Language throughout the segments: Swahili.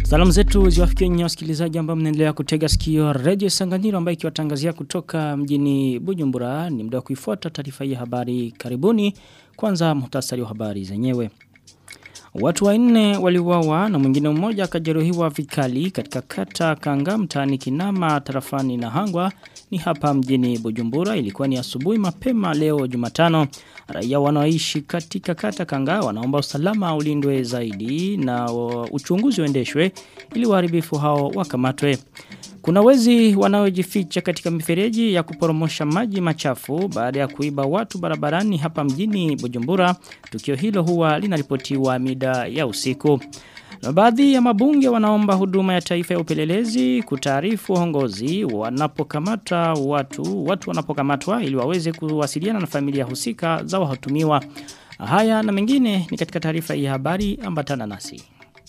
Salamu zetu ziwafikie nyinyi wasikilizaji ambao mnaendelea kutega sikio Radio Sanganiro ambayo ikiwatangazia kutoka mjini Bujumbura ni muda wa kuifuata taarifa hii ya habari karibuni kwanza muhtasari wa habari zenyewe. Watu wanne waliuawa na mwingine mmoja akajeruhiwa vikali katika kata Kanga mtaani Kinama tarafani na Hangwa ni hapa mjini Bujumbura ilikuwa ni asubuhi mapema leo Jumatano raia wanaoishi katika kata Kanga wanaomba usalama ulindwe zaidi na uchunguzi uendeshwe ili waharibifu hao wakamatwe kuna wezi wanaojificha katika mifereji ya kuporomosha maji machafu baada ya kuiba watu barabarani hapa mjini Bujumbura. Tukio hilo huwa linaripotiwa mida ya usiku. Na baadhi ya mabunge wanaomba huduma ya taifa ya upelelezi kutaarifu hongozi wanapokamata watu, watu wanapokamatwa ili waweze kuwasiliana na familia husika za wahatumiwa. Haya na mengine ni katika taarifa ya habari ambatana nasi.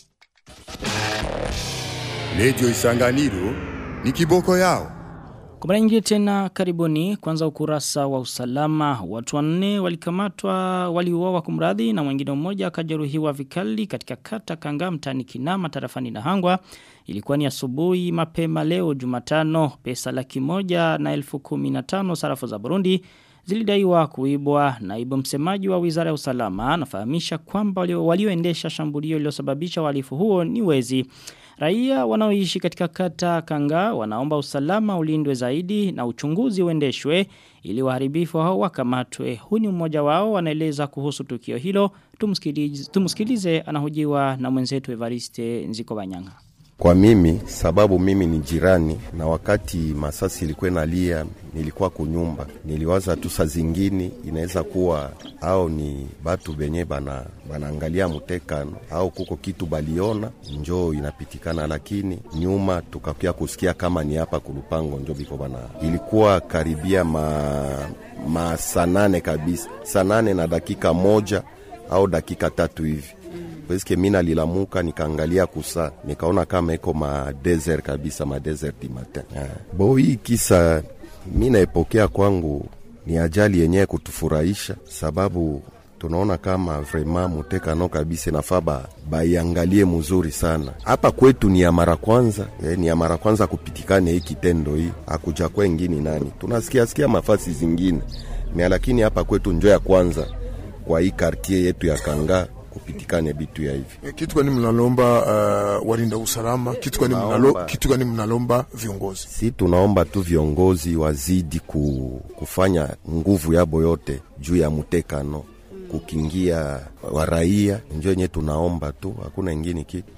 Radio Isanganiro ni kiboko yao. Kwa mara nyingine tena karibuni kwanza ukurasa wa usalama watu wanne walikamatwa waliuawa kumradhi na mwingine mmoja akajeruhiwa vikali katika kata Kanga mtani Kinama tarafani na Hangwa ilikuwa ni asubuhi mapema leo Jumatano pesa laki moja na elfu kumi na tano sarafu za Burundi zilidaiwa kuibwa naibu msemaji wa Wizara ya Usalama anafahamisha kwamba walioendesha shambulio lililosababisha uhalifu huo ni wezi Raia wanaoishi katika kata Kanga wanaomba usalama ulindwe zaidi na uchunguzi uendeshwe ili waharibifu hao wakamatwe. Huu ni mmoja wao wanaeleza kuhusu tukio hilo. Tumsikilize, tumsikilize anahojiwa na mwenzetu Evariste Nziko Banyanga. Kwa mimi sababu mimi ni jirani na wakati masasi ilikuwa inalia nilikuwa kunyumba niliwaza tu saa zingine inaweza kuwa au ni batu benye bana banaangalia mutekano au kuko kitu baliona njo inapitikana, lakini nyuma tukakia kusikia kama ni hapa kulupango njo biko bana. Ilikuwa karibia ma, ma sanane kabisa, sanane na dakika moja au dakika tatu hivi Peske mina lilamuka nikaangalia kusa nikaona kama iko ma desert kabisa ma desert di matin. Yeah. Bo hii kisa mi naipokea kwangu ni ajali yenyewe kutufurahisha, sababu tunaona kama vrema mutekano kabisa nafaa baiangalie mzuri sana. Hapa kwetu ni ya mara kwanza eh, ni ya mara kwanza kupitikane hii kitendo hii, akuja kwa ingine nani, tunasikia sikia mafasi zingine mia, lakini hapa kwetu njo ya kwanza kwa hii kartie yetu ya Kanga kupitikane bitu ya hivi. Kitu gani mnalomba uh, walinda usalama? Kitu gani mnalo, kitu gani mnalomba viongozi? Si tunaomba tu viongozi wazidi ku, kufanya nguvu yabo yote juu ya mutekano kukingia wa raia, njo yenye tunaomba tu, hakuna ingine kitu.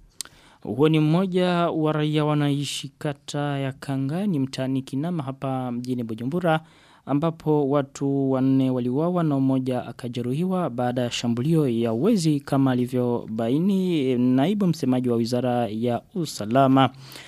Huo ni mmoja wa raia wanaishi kata ya Kangani mtaani Kinama hapa mjini Bujumbura ambapo watu wanne waliuawa na mmoja akajeruhiwa baada ya shambulio ya wezi kama alivyobaini naibu msemaji wa Wizara ya Usalama.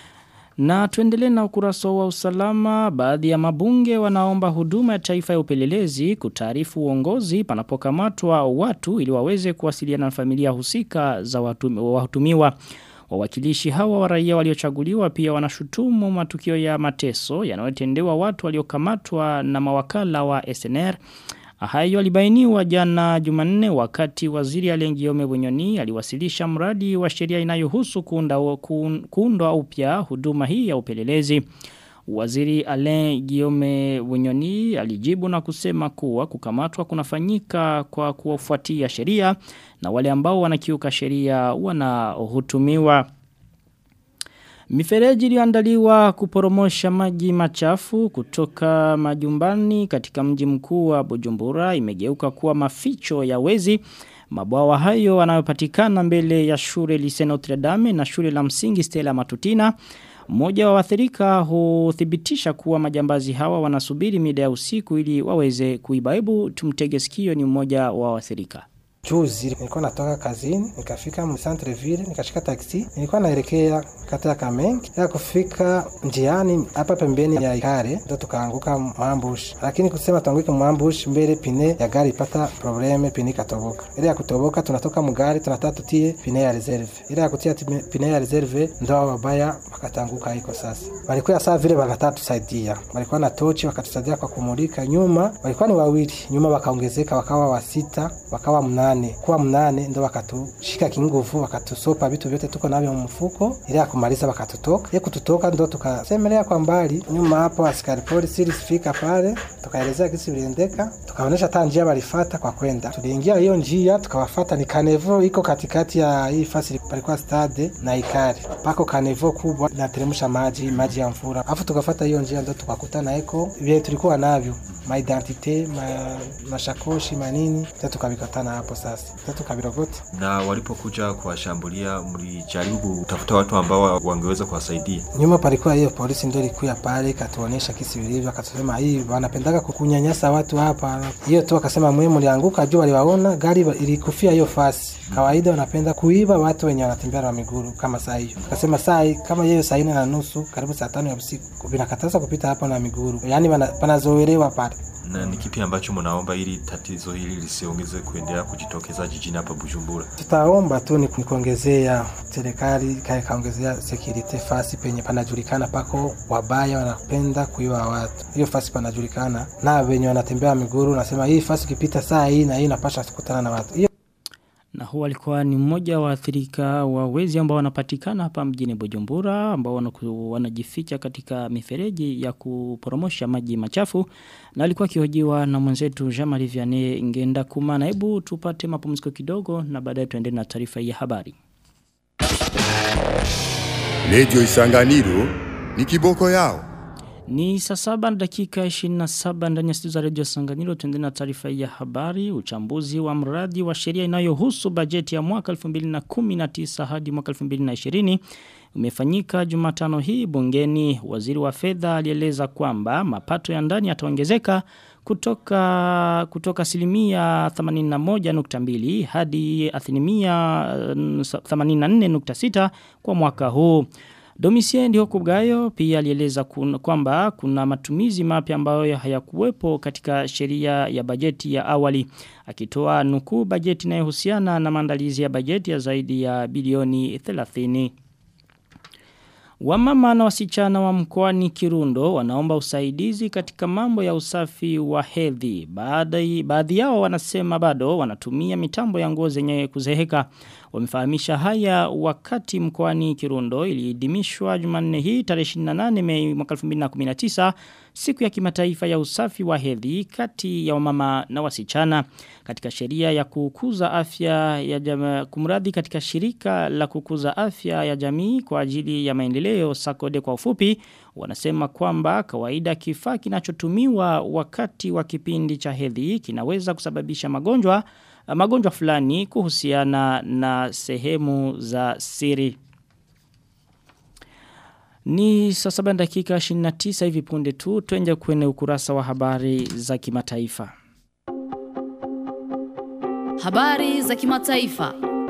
Na tuendelee na ukurasa wa usalama, baadhi ya mabunge wanaomba huduma ya taifa ya upelelezi kutaarifu uongozi panapokamatwa watu ili waweze kuwasiliana na familia husika za watumiwa. Wawakilishi hawa wa raia waliochaguliwa pia wanashutumu matukio ya mateso yanayotendewa watu waliokamatwa na mawakala wa SNR. Hayo alibainiwa jana Jumanne wakati waziri Alengiome Bunyoni aliwasilisha mradi wa sheria inayohusu kuunda kuundwa upya huduma hii ya upelelezi. Waziri Alain Guillaume Bunyoni alijibu na kusema kuwa kukamatwa kunafanyika kwa kufuatia sheria na wale ambao wanakiuka sheria wanahutumiwa. Mifereji iliyoandaliwa kuporomosha maji machafu kutoka majumbani katika mji mkuu wa Bujumbura imegeuka kuwa maficho ya wezi. Mabwawa hayo yanayopatikana mbele ya shule Lycée Notre Dame na shule la msingi Stella Matutina mmoja wa wathirika huthibitisha kuwa majambazi hawa wanasubiri mida ya usiku ili waweze kuiba. Hebu tumtege sikio ni mmoja wa wathirika. Juzi nilikuwa natoka kazini, nikafika mu centre ville, nikashika taksi, nilikuwa naelekea kata ya Kamenge. Ya kufika njiani hapa pembeni ya Ikare ndo tukaanguka mwambushi, lakini kusema tuanguke mwambushi mbele, pine ya gari ipata probleme, pine ikatoboka. Ile ya kutoboka, tunatoka mugari tunataka tutie pine ya reserve. Ile ya kutia pine ya reserve ndo wabaya wakatanguka iko sasa. Walikuwa saa vile wanataka tusaidia, walikuwa na tochi wakatusaidia kwa kumulika nyuma, walikuwa ni wawili nyuma, wakaongezeka wakawa wa sita, wakawa mnane, kuwa mnane ndo wakatushika kinguvu, wakatusopa vitu vyote tuko navyo mfuko, ile ya kumaliza wakatutoka. Ile kututoka ndo tukasemelea kwa mbali nyuma hapo, askari polisi ilisifika pale, tukaelezea kisi viliendeka, tukaonesha hata njia walifata kwa kwenda. Tuliingia hiyo njia tukawafata, ni kanevo iko katikati ya hii fasi palikuwa stade na Ikari, pako kanevo kubwa inateremsha maji maji ya mvura, afu tukafata hiyo njia ndo tukakutana eko vile tulikuwa navyo maidentite ma, mashakoshi manini ndo tukavikatana hapo sasa ndo tukavirogota. Na walipokuja kuwashambulia, mlijaribu kutafuta watu ambao wangeweza kuwasaidia? Nyuma palikuwa hiyo polisi ndo ilikuya pale ikatuonesha kisi vilivyo, akatusema hii wanapendaga kukunyanyasa watu hapa. Hiyo tu akasema mwe mlianguka juu, waliwaona gari ilikufia hiyo fasi. Kawaida wanapenda kuiba watu wenye wanatembea na miguru kama saa hiyo. Akasema saa kama hiyo saa nne na nusu karibu saa tano ya usiku vinakataza kupita hapo na miguru, yaani panazoelewa pale na ni kipi ambacho mnaomba ili tatizo hili lisiongeze kuendelea kujitokeza jijini hapa Bujumbura? Tutaomba tu ni kuongezea serikali kaongezea security fasi penye panajulikana pako wabaya wanapenda kuiba watu. Hiyo fasi panajulikana na wenye wanatembea miguru, nasema hii fasi ukipita saa hii na hii napasha kukutana na watu hiyo na huwa alikuwa ni mmoja wa athirika wa wezi ambao wanapatikana hapa mjini Bujumbura ambao wanajificha katika mifereji ya kuporomosha maji machafu na alikuwa akihojiwa na mwenzetu Jean-Marie Vianney Ngenda Kumana. Hebu tupate mapumziko kidogo na baadaye tuendelee na taarifa ya habari. Radio Isanganiro ni kiboko yao. Ni saa saba na dakika 27 ndani ya studio za Radio Sanganiro tuendelee na taarifa ya habari uchambuzi wa mradi wa sheria inayohusu bajeti ya mwaka 2019 hadi mwaka 2020 umefanyika Jumatano hii bungeni waziri wa fedha alieleza kwamba mapato ya ndani yataongezeka kutoka kutoka asilimia 81.2 hadi asilimia 84.6 kwa mwaka huu Domisiendi Hokugayo pia alieleza kwamba kuna matumizi mapya ambayo hayakuwepo katika sheria ya bajeti ya awali. Akitoa nukuu bajeti inayohusiana na maandalizi ya bajeti ya zaidi ya bilioni 30. Wamama na wasichana wa mkoani Kirundo wanaomba usaidizi katika mambo ya usafi wa hedhi. Baadhi baadhi yao wanasema bado wanatumia mitambo ya nguo zenye kuzeheka. Wamefahamisha haya wakati mkoani Kirundo iliidimishwa Jumanne hii tarehe 28 Mei mwaka 2019 siku ya kimataifa ya usafi wa hedhi kati ya wamama na wasichana katika sheria ya kukuza afya ya jamii kumradhi katika shirika la kukuza afya ya jamii kwa ajili ya maendeleo sakode kwa ufupi wanasema kwamba kawaida kifaa kinachotumiwa wakati wa kipindi cha hedhi kinaweza kusababisha magonjwa magonjwa fulani kuhusiana na sehemu za siri. Ni saa saba dakika 29 hivi punde tu tuenje kwenye ukurasa wa habari za kimataifa. Habari za kimataifa.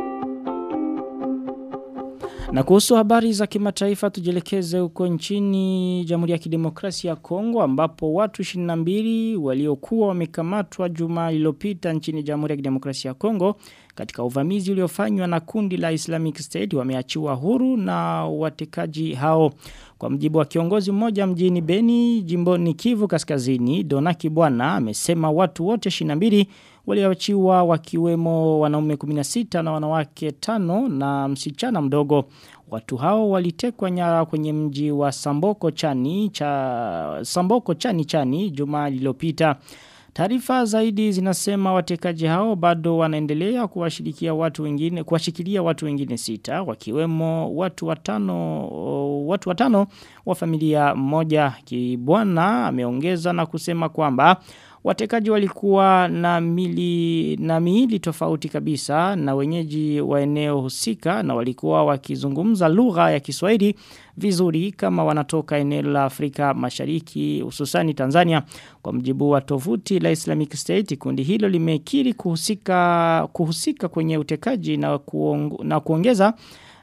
Na kuhusu habari za kimataifa tujelekeze huko nchini Jamhuri ya Kidemokrasia ya Kongo ambapo watu 22 waliokuwa wamekamatwa juma lililopita nchini Jamhuri ya Kidemokrasia ya Kongo katika uvamizi uliofanywa na kundi la Islamic State wameachiwa huru na watekaji hao. Kwa mjibu wa kiongozi mmoja mjini Beni, jimboni Kivu Kaskazini, Donaki Bwana amesema watu wote 22 walioachiwa wakiwemo wanaume 16 na wanawake tano na msichana mdogo. Watu hao walitekwa nyara kwenye mji wa Samboko Chani cha Samboko Chani Chani juma lililopita. Taarifa zaidi zinasema watekaji hao bado wanaendelea kuwashirikia watu wengine kuwashikilia watu wengine sita wakiwemo watu watano watu watano wa familia moja kibwana ameongeza na kusema kwamba Watekaji walikuwa na mili na miili tofauti kabisa na wenyeji wa eneo husika na walikuwa wakizungumza lugha ya Kiswahili vizuri kama wanatoka eneo la Afrika Mashariki hususani Tanzania kwa mjibu wa tovuti la Islamic State kundi hilo limekiri kuhusika kuhusika kwenye utekaji na kuong, na kuongeza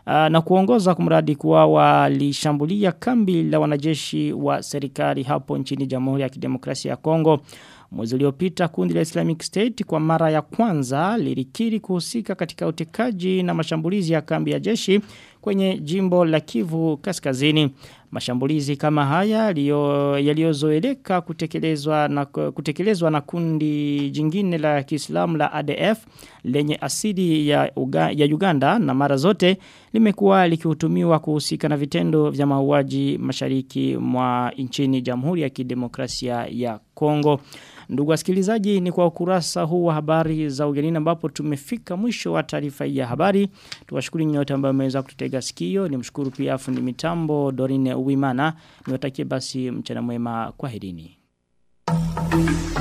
na kuongoza kumradi kuwa walishambulia kambi la wanajeshi wa serikali hapo nchini Jamhuri ya Kidemokrasia ya Kongo. Mwezi uliopita kundi la Islamic State kwa mara ya kwanza lilikiri kuhusika katika utekaji na mashambulizi ya kambi ya jeshi kwenye jimbo la Kivu Kaskazini. Mashambulizi kama haya yaliyozoeleka kutekelezwa na kutekelezwa na kundi jingine la Kiislamu la ADF lenye asili ya, Uga, ya Uganda na mara zote limekuwa likihutumiwa kuhusika na vitendo vya mauaji mashariki mwa nchini Jamhuri ya Kidemokrasia ya Kongo. Ndugu wasikilizaji ni kwa ukurasa huu wa habari za ugenini ambapo tumefika mwisho wa taarifa hii ya habari. Tuwashukuru nyote ambao mmeweza kututega sikio. Nimshukuru pia fundi mitambo Dorine Uwimana. Niwatakie basi mchana mwema kwaherini.